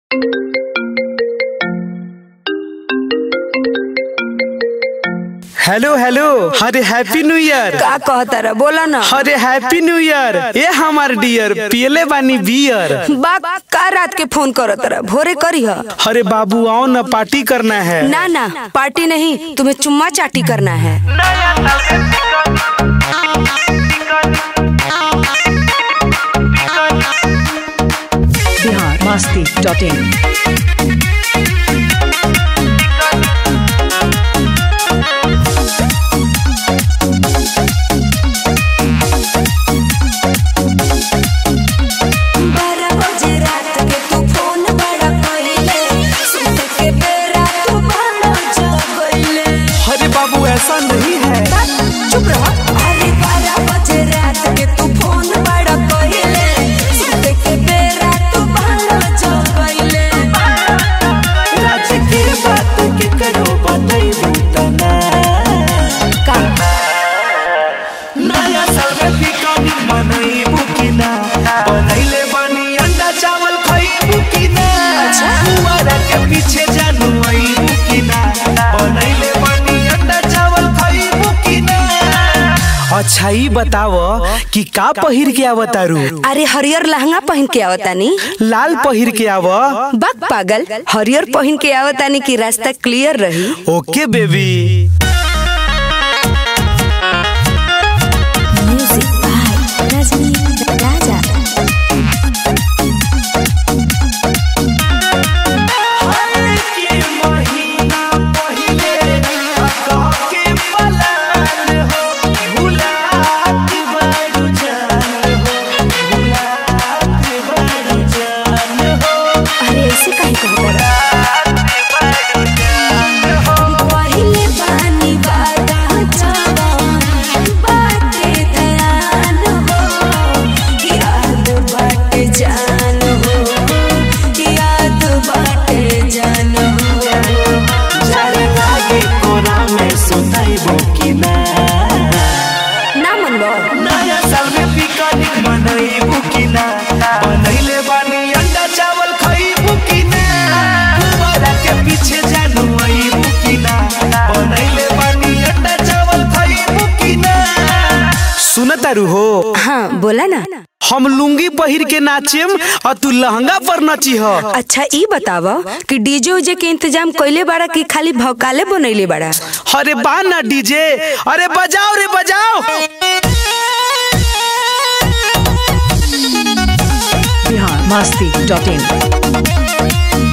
Hello hello अरे happy new year का कहता रहा बोला ना अरे हैप्पी न्यू ईयर ए हमार डियर पियले बानी बियर बा का रात के फोन करत रहा भोरे करी ह अरे बाबू आओ ना पार्टी करना है ना ना पार्टी नहीं तुम्हें चुम्मा चाटी करना है बिहार मस्ती डॉट इन बारह बजे रात के तू फोन बड़ा कइले सुते के बेरा तू बड़ा जगइले अरे बाबू ऐसा नहीं है चुप रह अरे बारह बजे रात के तू फोन बड़ा कइले सुते के बेरा तू बड़ा जगइले राज के बात के करो बताइबू तना का नया साल में पिकनिक मनाइबू कि ना बनैले बानी अंडा चावल खाइबू कि ना अच्छा। फुआरा के पीछे जानू आइबू कि ना बनैले बानी अंडा चावल खाइबू कि ना अच्छा ही बताव कि का पहिर के आवतारू अरे हरियर लहंगा पहन के आवतानी लाल पहिर के आव बक पागल हरियर पहन के आवतानी कि रास्ता क्लियर रही okay baby music by Rajni Raja अरे ऐसे काहे कहता पहिले पानी वादा जवान बाटे दयान हो याद बाटे जान हो याद बाटे जान हो ना मनबो पीछे जानू आईबू कि ना बनैले बानी अंडा चावल खाइबू कि ना सुनतारू हो हाँ बोला ना हम लुंगी पहिर के नाचेम और तू लहंगा पर नची ह अच्छा ई बताव कि डीजे उजे के इंतजाम कइले बाड़ा कि खाली भौकाले बनैले बाड़ा अरे बा ना डीजे अरे बजाओ रे बजाओ बिहार मस्ती डॉट इन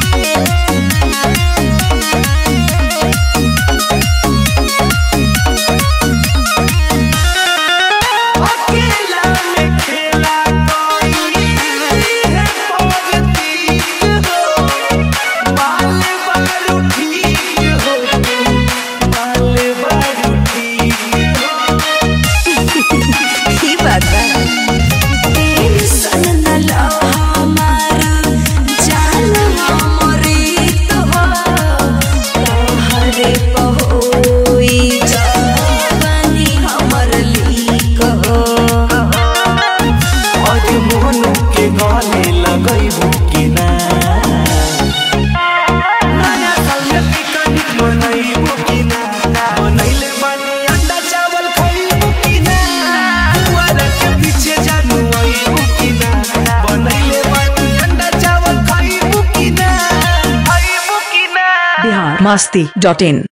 अकेला में खेला कोई है पॉलिटिक हो बाल बारू ठीक हो बाल बारू ठीक हो ई बात बा टेंशन न लो हमारा जान अमृत हो तोहरे पहोई जवानी हमर लीक हो आज मोहन के गाने लगैबू कि ना नया साल में पिकनिक मनैबू कि ना बनैले बानी अंडा चावल खाइबू कि ना फुआरा के पीछे जानू आइबू कि ना बनैले बानी अंडा चावल खाइबू कि ना आइबू कि ना बिहार मस्ती डॉट इन